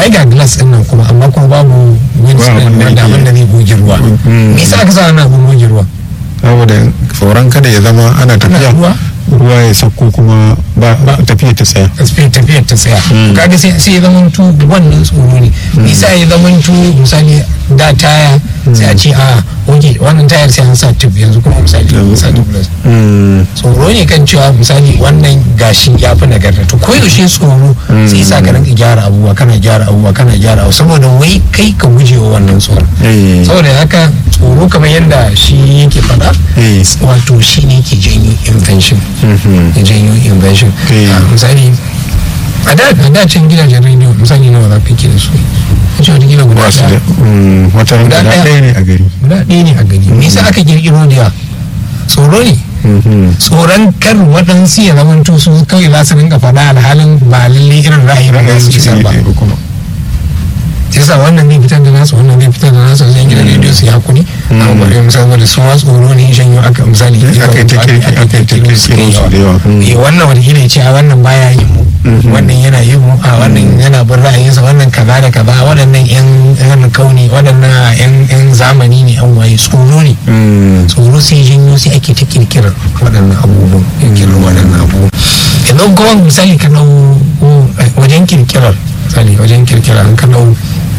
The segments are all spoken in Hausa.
ai ga glass din nan kuma amma kuma babu windscreen abin da wanda yake- abin da zai goge ruwa Mm. me yasa aka sa wannan abin goge ruwa saboda tsoron kada ya zama ana tafiya ruwa? ruwa ya sauko kuma ba tafiya ta tsaya tafiyar tafiyar ta tsaya kaga sai sai ya zama tu wannan tsoro ne me yasa ya zama tu misali da taya sai a ce a oke wannan tayar sai an sa tube yanzu kuma misali an sa tubeless tsoro ne kan cewa misali wannan gashi ya fi nagarta to ko yaushe tsoro sai sa ka rinka gyara abubuwa kana gyara abubuwa kana gyara abubuwa saboda wai kai ka guje wa wannan tsoron Eh. saboda haka tsoro kamar yadda shi yake faɗa Eh. wato shi ne ke janyo invention ya janyo invention Eh. Ah, misali a da a da can gidajen rediyo misali nawa za ka ke da su a ce wata gida guda ba su da ɗaya mm, wata ran Guda guda ɗaya. ɗaya ne a gari guda ɗaya ne a gani me yasa aka kirkiro da yawa tsoro ne Mhm. tsoron kar waɗansu ya zama su kawai za su rinka faɗa alhalin ba lalle irin ra'ayi ba za su isar ba Eh, kuma sai sa wannan zai fitar da nasu wannan zai fitar da nasu sai gidan rediyo su yi hakuri amma ba dai misali da su ma tsoro ne shan yau aka misali aka yi ta kirki- aka yi ta kirkiro su kai kirkiro su da yawa. Mm. Eh, wannan wani gina ce a wannan baya yin mu wannan yana yin mu a wannan yana bin ra'ayinsa wannan kaza da kaza waɗannan yan yan kauni waɗannan yan yan zamani ne yan waye tsoro ne Mm. tsoro sai janyo sai ake ta kirkirar waɗannan abubuwan kirkirar waɗannan abubuwan yanzu kuma misali ka dau eh, wajen kirkirar misali wajen kirkirar an ka dau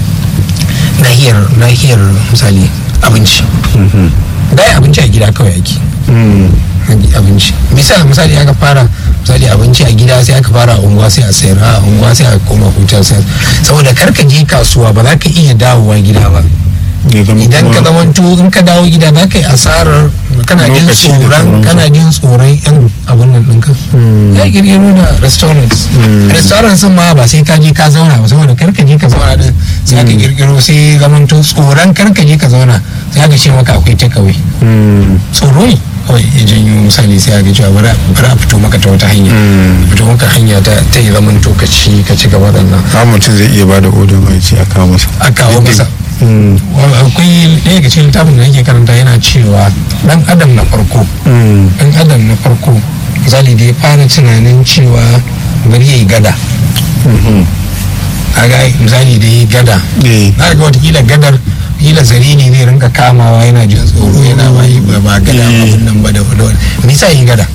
nahiyar nahiyar misali abinci dai abinci a gida kawai ake Mm. abinci misali misali aka fara misali abinci a gida sai aka fara a unguwa sai a sayar a unguwa sai a koma hutar sayar saboda kar ka je kasuwa ba za ka iya dawowa gida ba Ya zama idan ka kuma- zamanto in ka dawo gida za ka yi asarar kana jin Lokaci da tsoron sauransu. kana jin tsoron yan abun nan ɗinka ya kirkiro da restaurants restaurants sun ma ba sai ka je ka zauna ba saboda kar ka je ka zauna din sai aka kirkiro sai zamanto tsoron kar ka je ka zauna sai aka ce maka akwai takeaway Mm. tsoro ne kawai ya janyo misali sai aka cewa bari a- bari a fito maka ta wata hanya fito maka hanya ta ta yi zaman to ka ci ka ci gaba da nan har mutum zai iya bada odon mai ce a kawo masa a kawo masa Mm. Wa- akwai ɗaya daga cikin littafin da nake karanta yana cewa dan adam na farko Mm. dan adam na farko misali da ya fara tunanin cewa bari ya yi gada Mhm. kaga misali da ya yi gada Eh. na ga watakila gadar kila zari ne zai rinka kamawa yana jin tsoro yana ba yi ba ba gada Eh. abin nan ba da da wani me yasa yi gada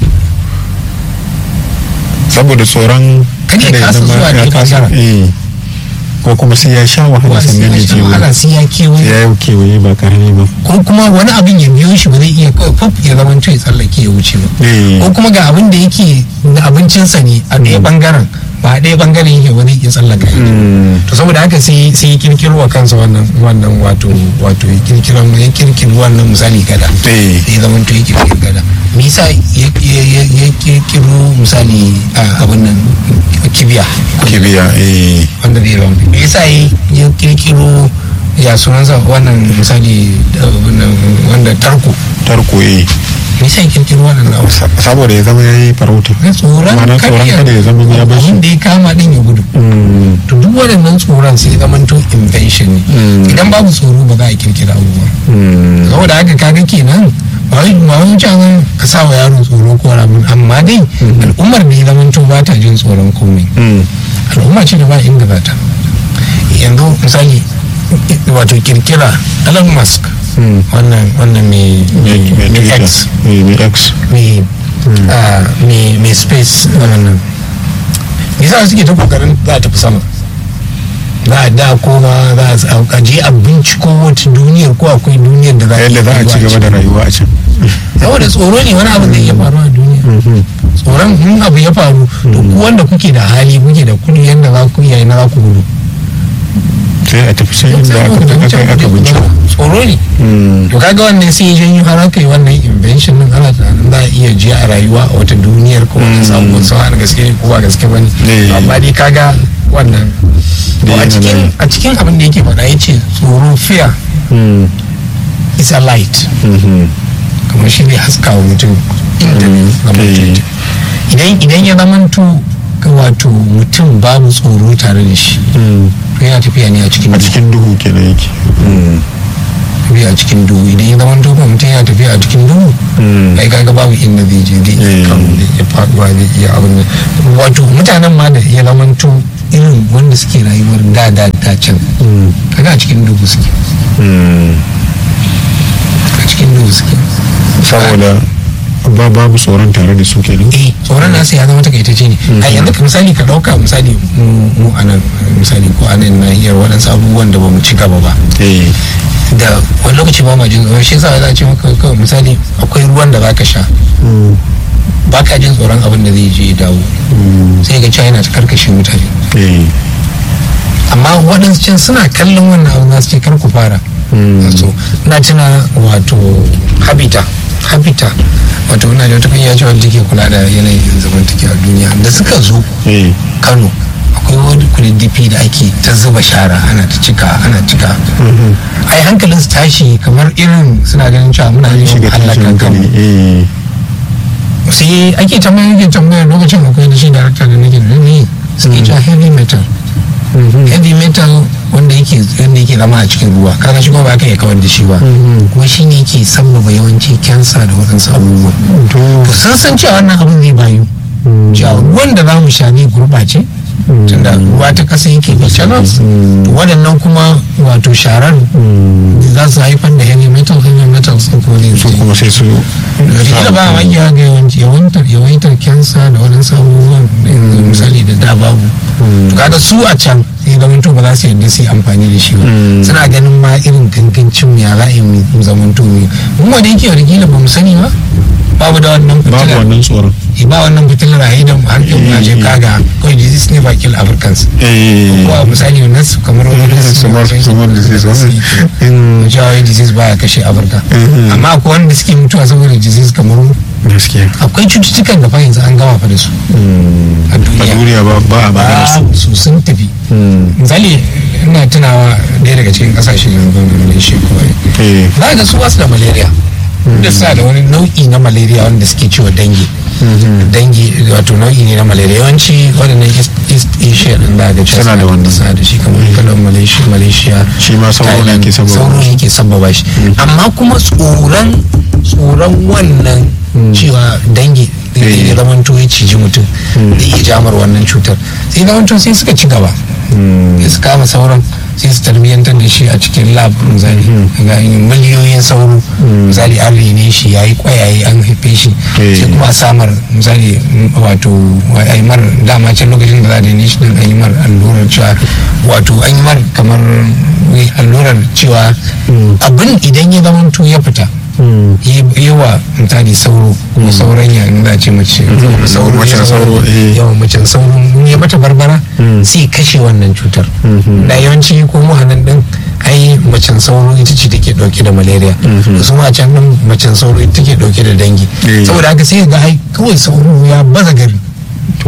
saboda tsoron Kada ya kada kasa zama zuwa ya ne kasa bangaren. eh. ko kuma sai ya sha wahala sannan ya je wahala wuri. sai ya kewaye ya yi kewaye ba karami ba ko kuma wani abin ya biyo shi ba zai iya kawai fuf ya zama ya tsallake ya wuce ba Eh. ko kuma ga abin da yake na abincinsa ne a ɗaya bangaren ba a ɗaya bangaren yake ba zai iya tsallaka ya Mm. to saboda haka sai sai ya kirkiro wa kansa wannan wannan wato wato ya kirkiro ya kirkiro wannan misali gada Eh. sai ya zama to ya kirkiro gada me yasa ya ya- ya- ya kirkiro misali a abin nan kibiya kibiya eh. wanda zai zama me yasa ya ya kirkiro ya sunansa wannan misali da wannan wanda tarko tarko eh. me yasa ya kirkiro wannan abu Sa- saboda ya zama ya yi farauta na tsoron Ma'ana tsoron kada ya zama ya bar shi. abin da ya kama din ya gudu Mm. to duk waɗannan tsoron sai zama to invention ne Mm. idan babu tsoro ba za a kirkira abubuwa Mm. saboda haka kaga kenan ba wai ba wai can ka sa wa yaro tsoro ko ramin amma dai al'ummar da ya zama to ba ta jin tsoron komai Mm. al'umma ce da ba inda za ta yanzu misali wato kirkira Elon Musk Mm. wannan wannan mai Mai- mai mai Twitter. X Eh, mai X mai ah, mai mai space wannan me yasa suke ta kokarin za a tafi sama za a da koma za a je a binciko wata duniyar ko akwai duniyar da za yadda za a ci gaba da rayuwa a can saboda tsoro ne wani abu da ya faru a duniya tsoron in abu ya faru to ku wanda kuke da hali kuke da kudi yadda za ku iya na za ku gudu sai a tafi can inda aka aka aka binciko tsoro ne Mm. to kaga wannan sai ya janyo har aka yi wannan invention din ana tunanin za a iya ji a rayuwa a wata duniyar ko wani samu wasu a gaske ne ko ba gaske ba ne Eh. amma dai kaga wannan to a yana cikin nan. a cikin abin da yake faɗa ya ce tsoro fear Mm. is a light Mhm. kamar shi ne haska wa mutum inda ne zama Eh. idan idan ya zamanto ga wato mutum babu tsoro tare da shi Mm. to yana tafiya ne a cikin a duhu cikin duhu kenan yake Mm. tafiya a cikin duhu idan ya zamanto ba mutum yana tafiya a cikin duhu Mm. ai kaga babu inda zai je zai iya Eh. karo zai iya faduwa zai iya abin nan wato mutanen ma da ya zamanto irin wanda suke rayuwar da da da can kaga a cikin dubu suke a cikin dubu suke saboda ba babu tsoron tare da su kenan eh tsoron nasu ya zama takaitacce ne a yanzu ka misali ka dauka misali mu mu anan misali ko anan na iya waɗansu abubuwan da ba mu ci gaba ba eh da wani lokaci ba ma jin tsoron shi yasa za a ce maka kawai misali akwai ruwan da zaka sha ba ka jin tsoron abin da zai je ya dawo sai ga cewa yana ta karkashe mutane eh amma waɗansu can suna kallon wannan abin za su ce kar ku fara so na tuna wato habita habita wato ina da wata kungiya ce wanda take kula da yanayin zamantakewa a duniya da suka zo eh kano akwai wani kududdufi da ake ta zuba shara ana ta cika ana cika ai hankalin su tashi kamar irin suna ganin cewa muna yin shiga halaka tashin kanmu hankali eh sai ake tambayar yake tambayar lokacin akwai da shi darakta da nake da ne suke cewa heavy metal heavy metal wanda yake wanda yake zama a cikin ruwa kaga shi kuma ba ka iya kawar da shi ba kuma shi ne yake sabbaba yawanci kyansa da waɗansu abubuwa to to sun san cewa wannan abin zai bayu cewa ruwan da za mu sha ne gurɓace tunda ruwa ta ƙasa yake da channels to waɗannan kuma wato sharar za su haifar da heavy metal heavy metal sun kuma zai su kuma sai su wataƙila ba a manya ga yawanci yawantar yawaitar kyansa da waɗansu abubuwan yanzu misali da da babu to kaga su a can sai da ba za su yarda su yi amfani da shi ba suna ganin ma irin gangancin mu ya za a yi mu zamanto mu mun wanda yake wataƙila ba mu sani ba babu da wannan babu fitilar wannan tsoron eh, ba wannan fitilar a idan har yau na je kaga kawai disease never kill Africans eh ko a misali wannan su kamar wani Kamar- kamar disease, wannan- jawo disease baya kashe Afirka amma akwai wanda suke mutuwa saboda disease kamar mu gaskiya akwai cututtukan da fa yanzu an gama fa da su a a duniya duniya ba ba a magana su ba su sun tafi misali ina tunawa ɗaya daga cikin ƙasashe yanzu da shi kawai eh za ga su basu da malaria da suna da wani nau'i na malaria wanda suke cewa dangi dangi wato nau'i ne na malaria yawanci waɗannan east East asia ɗin da ga cewa Suna da wannan. suna da shi kamar kalan malaysia malaysia shi ma sauro ne Thailand, ke sababa sauro yake sababa shi amma kuma tsoron tsoron wannan cewa dangi da Eh. ya zama to ya ciji mutum da iya jamar wannan cutar sai zama to sai suka ci gaba sai su kama sauran sai su tarbiyyantar da shi a cikin lab misali ga miliyoyin sauro misali an rene shi ya yi kwayaye an haife shi Eh. sai kuma a samar misali m- wato a yi mar dama can lokacin da za a rene shi din an yi mar allurar cewa wato an yi mar kamar wai allurar cewa abin idan ya zama to ya fita yi wa misali sauro kuma sauran ya in za a ce mace sauro Macen ya sauro, eh. yawan macen sauro in ya mata barbara sai kashe wannan cutar da yawanci ko mu nan din ai macen sauro ita ce take dauke da malaria su ma can din macen sauro ita take dauke da dangi Eh. saboda haka sai ga ai kawai sauro ya baza gari to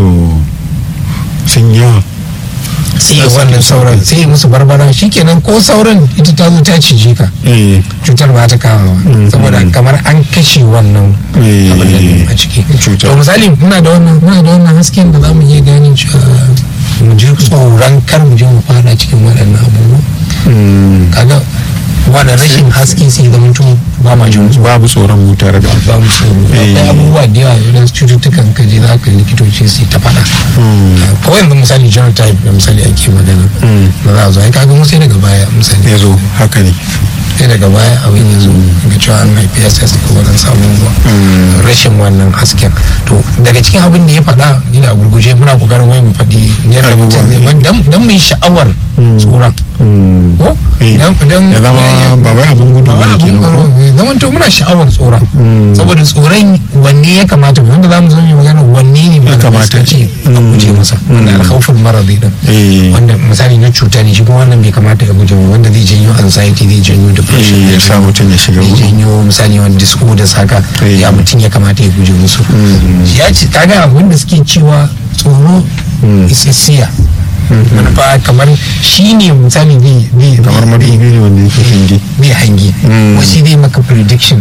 sun yawa sai ya wannan sauran sai ya musu barbara shikenan ko sauran ita ta zo ta cije ka eh cutar ba ta kama ba saboda kamar an kashe wannan Eh. abin da ne a ciki Cutar. to misali muna da wannan muna da wannan hasken da zamu iya gane cewa mu ji tsoron kar mu je mu fada cikin waɗannan abubuwa kaga wannan rashin haske sai da mutum ba ma jin tsoro babu tsoron mu tare da ba mu tsoro Eh. akwai abubuwa da yawa idan cututtukan ka je za ka yi likitoci su yi ta faɗa kawai yanzu misali genotype da misali ake magana da za a zo ai kaga mu sai daga baya misali ya zo haka ne sai daga baya abin ya zo ga cewa an haifi ya sai suka wadan samun ruwa rashin wannan hasken to daga cikin abin da ya faɗa ni da gurguje muna kokarin wai mu faɗi yadda mutum zai wani dan dan mu yi sha'awar tsoron ko Eh, dan dan ya zama ba wai abin gudu ba ba wani ne abin kenan ko? tsoro zaman to muna sha'awar tsoron saboda tsoron wanne ya kamata mu wanda zamu zo mu yi magana wanne ne Ya kamata. ce a guje masa wanda alkhawful maradi din eh wanda misali na cuta ne shi kuma wannan bai kamata ya guje wa wanda zai janyo anxiety zai janyo depression eh, ya sa mutum ya shiga zai gudu janyo misali wani disorders haka Eh. ya mutum ya kamata ya guje musu ya ce kaga abin da suke cewa tsoro isissiya manufa kamar shi ne misali zai zai kamar madubi ne wanda yake hingi zai hangi wasu zai maka prediction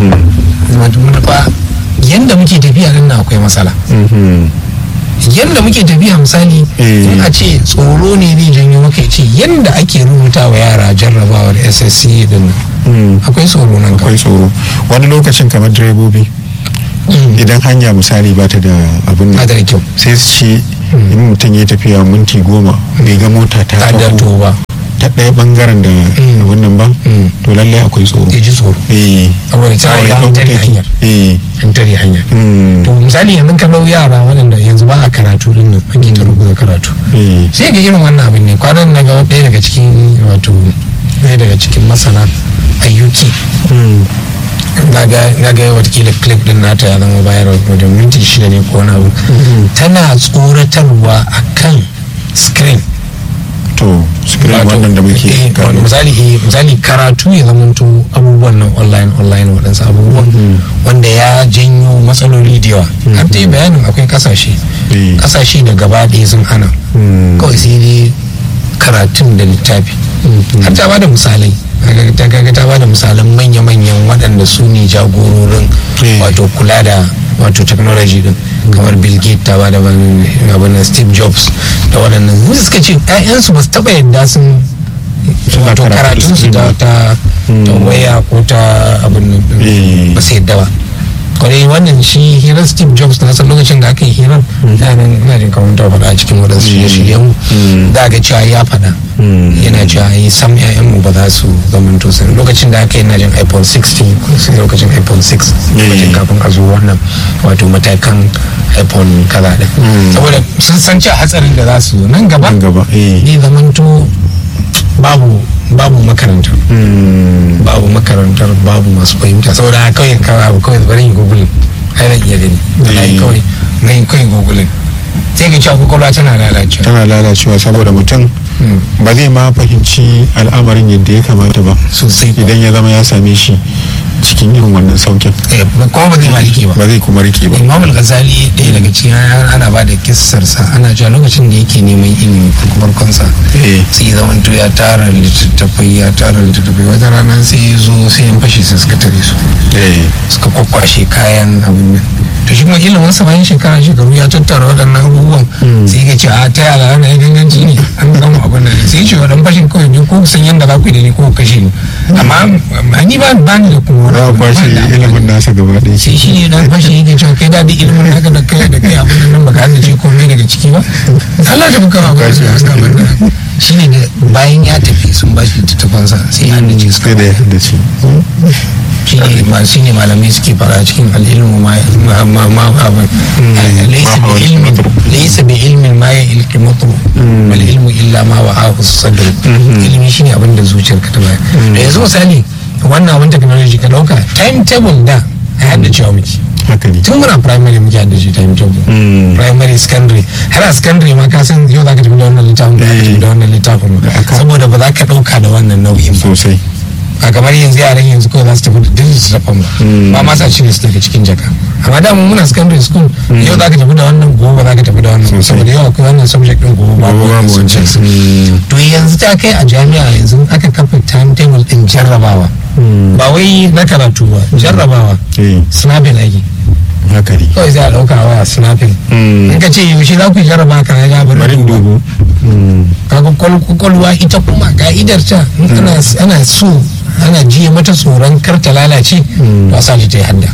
manufa yanda muke tafiya nan na akwai matsala yanda muke tafiya misali Eh. in a ce tsoro ne zai janyo maka ya ce yanda ake rubuta wa yara jarrabawar ssc din nan akwai tsoro nan akwai kawai tsoro wani lokacin kamar direbobi idan hanya misali ba ta da abin ba nan da kyau sai su ce in mutum ya tafiya minti goma bai ga mota ta ta da taho ba ta ɗaya bangaren da wannan ba to lallai akwai tsoro ya ji tsoro eh saboda ta Kawai riga an ɗan tare mataki. hanyar eh an tare hanyar mm, to misali yanzu ka dau yara waɗanda yanzu ba a karatu din nan ake ta rubuta karatu eh sai ga irin wannan abin ne kwanan na ga ɗaya daga cikin wato ɗaya daga cikin masana a UK mm, na ga na ga watakila clip din nata ya zama bayar da minti shida ne ko wani abu tana tsoratarwa akan screen to screen Wato, wannan da muke eh, kallo misali eh, misali karatu ya zamanto abubuwan nan online online waɗansu abubuwan wanda ya janyo matsaloli da yawa har ta yi bayanin akwai kasashe Eh. kasashe da gaba ɗaya sun hana Mm. kawai sai dai karatun da littafi har ta bada misalai Kaga ta kaga ta bada misalan manya-manyan waɗanda su ne jagororin Eh. wato kula da wato technology din kamar bill gates ta bada ban- abin nan steve jobs da waɗannan su suka ce 'ya'yansu ba su taɓa yadda sun Suna wato karatu karatun su da da ta ta waya ko ta abin nan din, Eh. ba su yadda ba kwarai wannan shi hirar steve jobs na san lokacin da aka yi hirar da nan ina jin kamar ta faɗa a cikin waɗansu shirye-shiryen mu da ga cewa ya faɗa yana cewa yi sam ƴaƴan mu ba za su zamanto sun lokacin da aka yi na jin iphone 16 sai lokacin iphone 6 lokacin kafin a zo wannan wato matakan iphone kaza din saboda sun san cewa hatsarin da za su zo nan gaba nan gaba eh ne zamanto babu babu makaranta mm, babu makarantar babu masu fahimta saboda kawai kawai abu kawai bari yi google ai nan iya gani ai Eh. kawai na yi kawai google sai ka cewa kwakwalwa tana lalacewa tana lalacewa saboda mutum Mm. ba zai ma fahimci al'amarin yadda ya kamata ba sosai kuwa. idan ya zama ya same shi cikin irin wannan saukin Eh, kuma ba zai ma rike ba ba zai kuma rike ba imam al-ghazali ɗaya daga cikin ana ba da kissarsa ana cewa lokacin da yake neman ilimi farko farkonsa eh sai zaman to ya tara littattafai ya tara littattafai wata rana sai ya zo sai yan fashe sai suka tare su eh suka kwakwashe kayan abin nan to shi kuma ilimin sa bayan shekara shekaru ya tattara waɗannan abubuwan sai ya ce a ta yara na yi ganganci ne an gama abin nan sai ya ce wa dan fashin kawai ne ko san yadda za ku yi da ni ko ku kashe ni amma amma ni ba ba ni da kuma za a kwashe ba da- ilimin nasa gaba ɗaya sai shi ne dan fashe yake cewa kai da duk ilimin haka da kai da kai abin nan baka haddace komai daga ciki ba Allah ta buka abin Kwashe da suka bar shi ne da bayan ya tafi sun ba shi littattafansa sai ya haddace suka sai da ya haddace shi ne ma shi ne malamai suke fara cikin al'ilmu ma ma ma ma abin laysa ma bi ilmin laysa bi ilmin ma ya ilki mutu wal ilmu illa ma wa ahu sadr ilimi shine abin da zuciyarka ta bayar da yanzu misali wannan abin technology ka dauka timetable da a yadda cewa muke haka ne tun muna primary muke yadda shi timetable primary secondary har a secondary ma ka san yau za ka tafi da wannan littafin ba za ka tafi da wannan littafin ba Haka. saboda ba za ka dauka da wannan nau'in ba sosai a kamar yanzu yaran yanzu kawai za su tafi da duk su tafi ba ba ma sa cire su daga cikin jaka amma da mun muna secondary school yau za ka tafi da wannan gobe za ka tafi da wannan Sosai. saboda yau akwai wannan subject din gobe babu Gobe wannan babu wancan. subject Mm. to yanzu ta kai a jami'a yanzu aka kafa timetable din jarrabawa ba wai na karatu ba jarrabawa eh snapping ake haka ne kawai sai a dauka waya snapping in ka ce yaushe za ku yi jarraba ka ga bari bari in duba. dubu kaga kwal- kwakwalwa ita kuma ka'idar ta in ana ana so ana jiye mata tsoron kar ta lalace to a sa ta yi hadda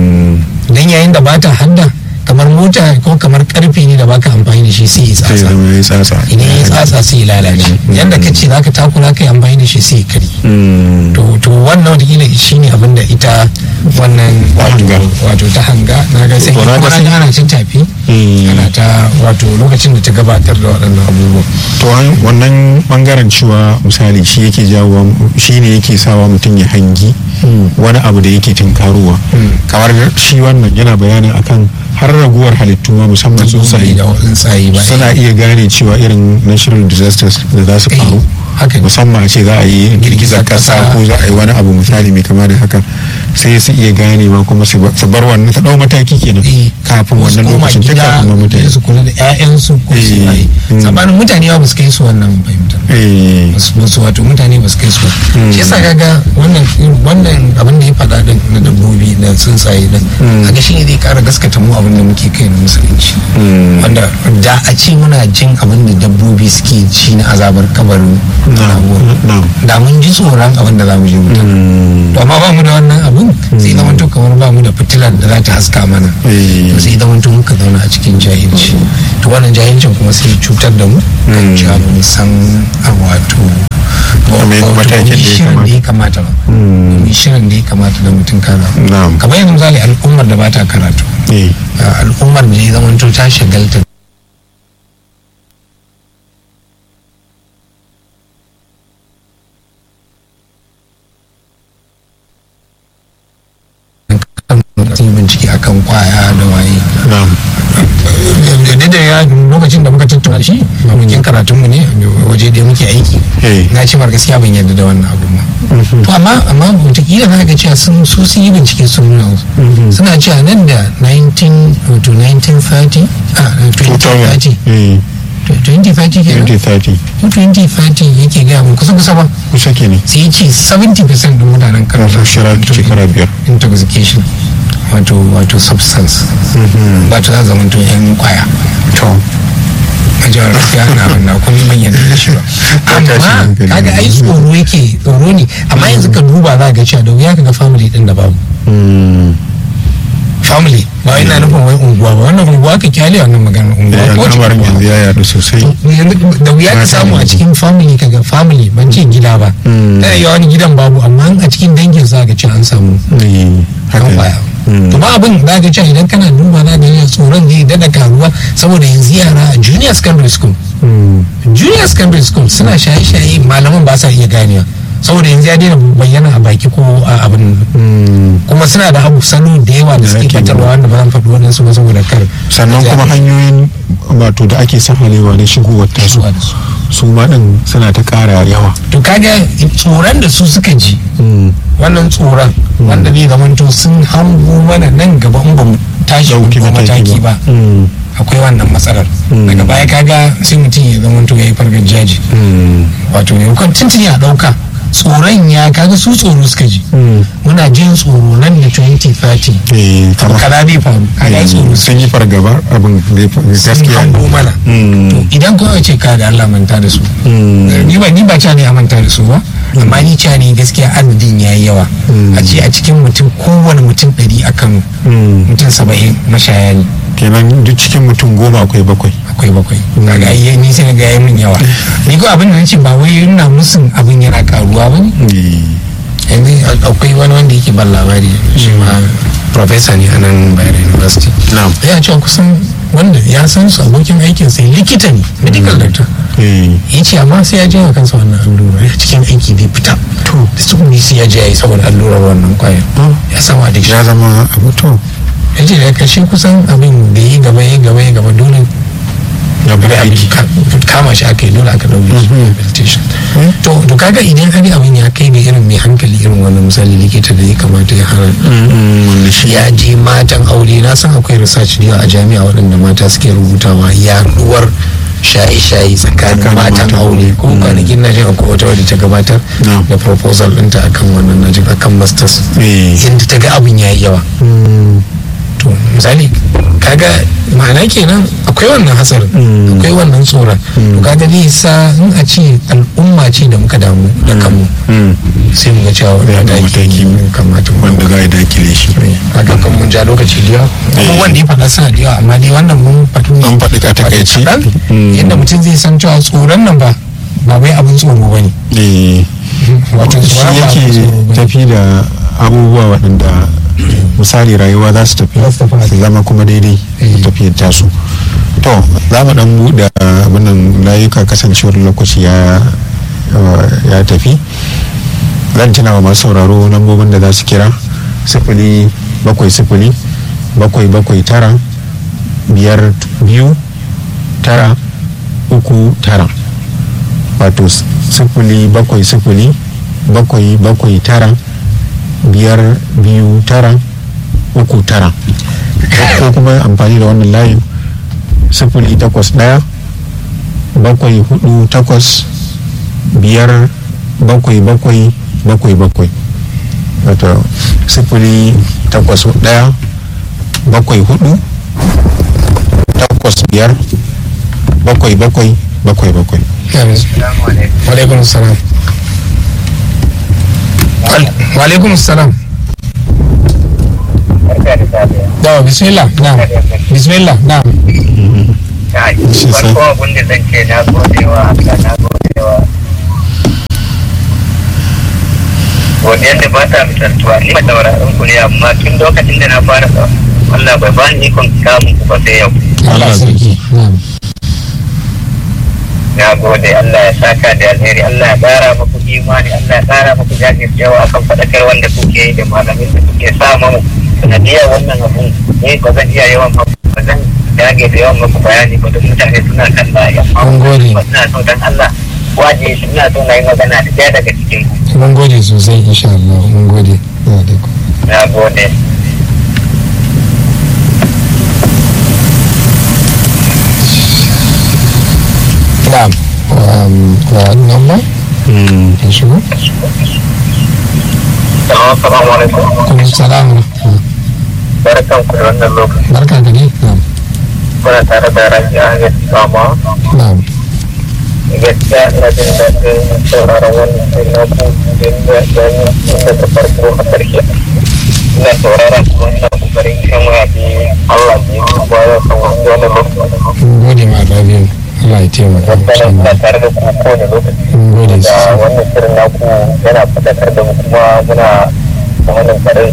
dan yayin da bata hadda kamar mota ko kamar karfe ne da baka amfani da shi sai ya sai tsatsa zama ya tsatsa idan ya tsatsa sai ya lalace yanda ka ce zaka takura ka yi amfani da shi sai ya kari Mm. to to wannan wataƙila shi ne abin da ita wannan wato hanga. wato ta hanga na ga sai To, na ga kuma na sai- ga ana cin tafi Mm. ana ta wato lokacin da ta gabatar da waɗannan abubuwan to an- wannan bangaren cewa misali shi yake jawo shi ne yake sawa mutum ya hangi wani abu da yake tinkarowa kamar shi wannan yana bayanin akan har raguwar halittu ma musamman tsuntsaye da tsuntsaye ba suna iya gane cewa irin natural disasters da za su Eh, faru haka ne. musamman a ce za a yi girgizar kasa kasa. ko za a yi wani abu misali mai kama da haka sai su iya ganewa kuma su ba- su bar wannan ta dau mataki kenan Eh, kafin wasu wannan koma lokacin ta gida kafin ma mutane su kula da 'ya'yansu ko su Eh, yi mm. sabanin mutane ba su kai su wannan fahimtar eh su wato mutane ba su kai su ba shi yasa kaga wannan wannan abin da ya faɗa din na dabbobi da tsuntsaye din kaga shi ne zai ƙara gaskata mu abin da muke kai na musulunci wanda da a ce muna jin abin da dabbobi suke ci na azabar kabarin da mun ji tsoron abin da za mu je wuta to amma ba mu da wannan abin sai zama to kamar ba mu da fitilar da za ta haska mana sai zama to muka zauna a cikin jahilci to wannan jahilcin kuma sai cutar da mu kan cewa mun san wato shirin da ya kamata ba domin shirin da ya kamata da mutum kana kamar yanzu misali al'ummar da ba ta karatu al'ummar da ya zama to ta shagalta sun bincike akan kwaya da waye da ya lokacin da muka tattauna shi abokin karatunmu ne waje da muke aiki na ce mar gaskiya ban yarda da wannan abu ma to amma amma wataƙila na ga cewa sun su sun yi bincike sun nuna suna cewa nan da 19 to 1930 a 2030 2030 ke 2030 2030 yake gaya mun kusa kusa ba kusa ke ne sai ce 70% din mutanen karatu shekara biyar intoxication wato wato substance wato za zama to yan kwaya to a jihar gaskiya na na kuma ban yadda da shi ba amma kaga ai tsoro yake tsoro ne amma yanzu ka duba za ga cewa da wuya kaga family din da babu family ba ina nufin wai unguwa ba wannan unguwa ka kyale wannan maganar unguwa ko ce yanzu ya yaɗu sosai da wuya ka samu a cikin family kaga family ban ce gida ba tana yi wani gidan babu amma a cikin dangin za ga cewa an samu kan kwaya to ba abin da ga cewa idan kana duba na ganin tsoron zai dada karuwa saboda yanzu yara a junior secondary school junior secondary school suna shaye-shaye malaman ba sa iya ganewa saboda yanzu ya daina bayyana a baki ko a abin kuma suna da abu salo da yawa da suke fatarwa wanda ba zan faɗi waɗansu ba saboda kar sannan kuma hanyoyin wato da ake sahalewa na shigowar tasu su ma din suna ta ƙara yawa to kaga tsoron da su suka ji wannan tsoron wanda zai zamanto sun hango mana nan gaba in ba mu tashi mataki ba akwai wannan matsalar daga baya kaga sai mutum ya zamanto ya yi fargar jaji wato ya tuntuni a ɗauka tsoron ya kaga su tsoro suka ji muna jin tsoro nan da 2030 kaza zai faru kaga tsoro sun yi fargaba abin gaskiya hango mana idan kuma ce ka da Allah manta da su ni ba ni ba ca ne a manta da su ba amma ni ca ne gaskiya adadin ya yi yawa a ce a cikin mutum kowane mutum ɗari a Kano mutum saba'in mashaya ne kenan duk cikin mutum goma akwai bakwai akwai bakwai kaga ai ni sai ga yayi min yawa ni ko abin da nace ba wai ina musun abin yana karuwa ba ne yanzu akwai wani wanda yake ban labari shi ma professor ne a nan Bayero University na'am ya ce kusan wanda ya san su abokin aikin sai likita ne medical doctor ya ce amma sai ya je wa kansa wannan allura ya cikin aiki bai fita to da su ne sai ya je ya yi saboda allurar wannan kwayar ya sama da shi ya zama abu to ya ce da kashe kusan abin da ya gaba ya gaba ya gaba dole ya bari aiki kama shi aka yi dole aka daure shi rehabilitation to to kaga idan har abin ya kai ga irin mai hankali irin wannan misali likita da ya kamata ya hana ya je matan aure na san akwai research da a jami'a waɗanda mata suke rubutawa yaduwar shaye-shaye tsakanin matan aure ko kwanakin na jin akwai wata wadda ta gabatar da proposal ɗinta akan wannan na jin akan masters yadda ta ga abin ya yi yawa to misali kaga ma'ana kenan akwai wannan hasarin akwai wannan tsoron to kaga zai sa in a ce al'umma ce da muka damu da kanmu sai mu ga cewa wani mataki kamata wanda za a dakile shi kaga kan mun ja lokaci da yawa wanda ya faɗa suna da yawa amma dai wannan mun faɗi ne an faɗi ka takaici yadda mutum zai san cewa tsoron nan ba ba wai abin tsoro ba ne wato shi yake tafi da abubuwa waɗanda misali rayuwa za su tafi su zama kuma daidai tafiyar tasu to za mu dan buɗe abinnan layuka kasancewar lokaci ya ya tafi zan tuna wa masu sauraro lambobin da za su kira sifili bakwai sifili bakwai bakwai tara biyar biyu tara uku tara wato sifili bakwai sifili bakwai bakwai tara biyar biyu tara uku tara ko kuma amfani da wannan layin sifili takwas ɗaya bakwai hudu takwas biyar bakwai bakwai bakwai bakwai wato sifili takwas ɗaya bakwai hudu takwas biyar bakwai bakwai bakwai bakwai Walaikum salam. Walaikum salam. Dawa bismillah na'am. Bismillah na'am. farko abin da zan ce na gode wa Allah na gode wa godiyar da ba ta misaltuwa ni ba tauraron ku ne amma tun lokacin da na fara Allah bai ba ni ikon samun ku ba sai yau Allah sarki. Na'am. na gode Allah ya saka da alheri Allah ya ƙara muku imani Allah ya ƙara muku jajircewa akan faɗakar wanda kuke yi da malamin da kuke sa mamu sanadiyar wannan abun ne ba zan iya yawan ba zan dage da yawan muku bayani ba da mutane suna kan layi Mun gode. amma suna so dan Allah waje suna so na yi magana da ɗaya daga cikin ku Mun gode sosai insha Allah. Mun gode. Alaikum. na gode Na'am. Um, wa number? Ya shigo? Assalamu alaikum Kuma salam. barkan ku da wannan lokaci Barka ka dai. Na'am. kuna tare da rafi Ahmed Sama Na'am. gaskiya ina jin daɗin sauraron wannan shirin na ku da da da farko a ƙarshe ina sauraron kuma ina ƙoƙarin kan waya bi Allah bi ba ya san wani lokaci Mun gode ma Rabiu. Allah ya taimaka. wanda insha ina Allah. tare da ku kowane lokaci Mun gode da sosai. wannan shirin naku yana faɗakar da mu kuma muna wannan farin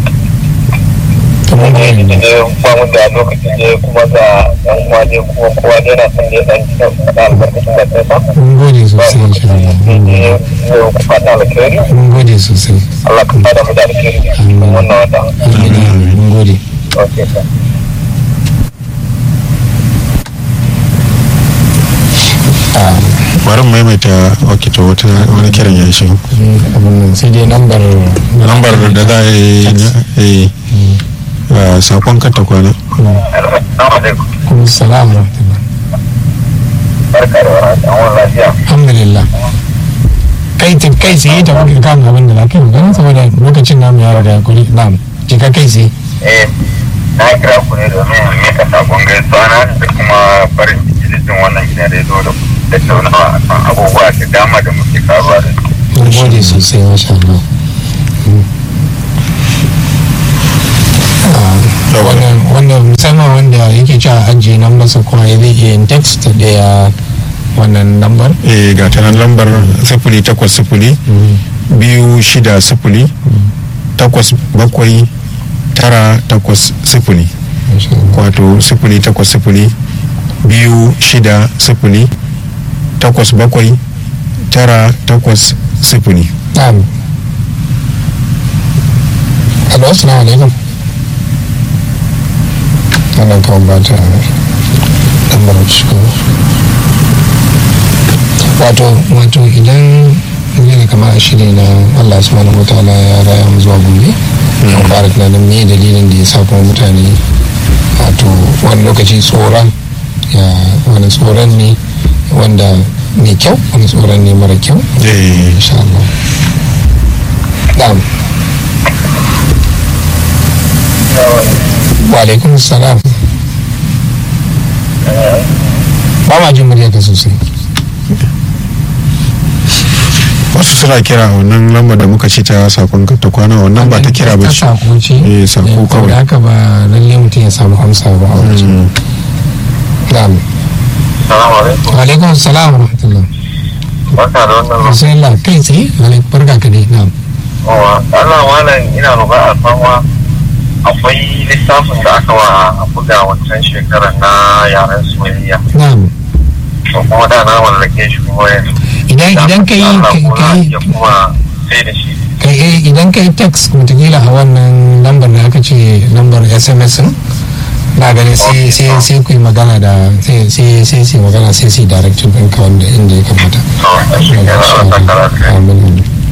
To mun gode. ne ba mu da lokaci ne kuma ga yan uwa ne kuma kowa ne na son ne dan da albarkacin da kai ba Mun gode sosai insha Allah. Mun ne gode. ne ku fata alkhairi Mun gode sosai. Allah ka fada mu da alkhairi cikin wannan wata Amin. Mun gode. okay sir Ah, bari mu maimaita wakita wata wani kiran ya shigo abin nan sai dai lambar lambar da za a yi eh, sakon kanta kwana assalamu alaikum kuma salam wa rahmatullah. barka da warhaka an wani lafiya alhamdulillah kai ta kai sai ta kuka kan abin da lafiya magana saboda lokacin namu ya riga kuri na'am jika kai sai eh na kira ku ne domin in mika sakon gaisuwa na da kuma farin ciki da jin wannan gidan rediyo da tattaunawa akan abubuwa da dama da muke karuwa da su mun gode sosai masha Allah Ah, wannan wannan musamman wanda yake cewa ajiye nan masa kuma ya zai iya yin text da ya wannan lambar eh ga ta nan lambar sifili takwas sifili biyu shida sifili takwas bakwai tara takwas sifili Masha Allah. wato sifili takwas sifili biyu shida sifili takwas bakwai tara takwas sifili na'am hello assalamu alaikum wannan kawai ba ta lambar shigo wato wato idan yana kama a shiri na allah subhanahu wa ta'ala ya raya mu zuwa gobe ya fara tunanin me dalilin da ya sa kuma mutane wato wani lokaci tsoron ya wani tsoron ne wanda mai kyau wani tsoron ne mara kyau eh insha Allah na'am wa alaikum salam ba ma jin muryarka sosai wasu suna kira a wannan lambar da muka ce ta sakon kanta kwana wannan ba ta kira ba ce sako ce Eh, sako Eh, kawai. da haka ba lalle mutum ya samu amsa ba a wajen na'am salamu alaikum wa alaikum salam wa rahmatullah barka da wannan lokaci bismillah kai tsaye alaikum barka ka dai na'am Yawa, Allah malam ina roƙa alfarma akwai littafin da aka wa buga wancan shekarar na yaren soyayya na'am to kuma da na mallake shi kuma yanzu idan idan ka yi Allah ka ko za a yi iya kuma sai da shi kai eh, idan ka yi text mutakila a wannan lambar da aka ce lambar sms din na gani sai sai sai ku yi magana da sai sai sai sai magana sai sai direction ɗinka wanda inda ya kamata to shi kenan Allah ta karatu Amin.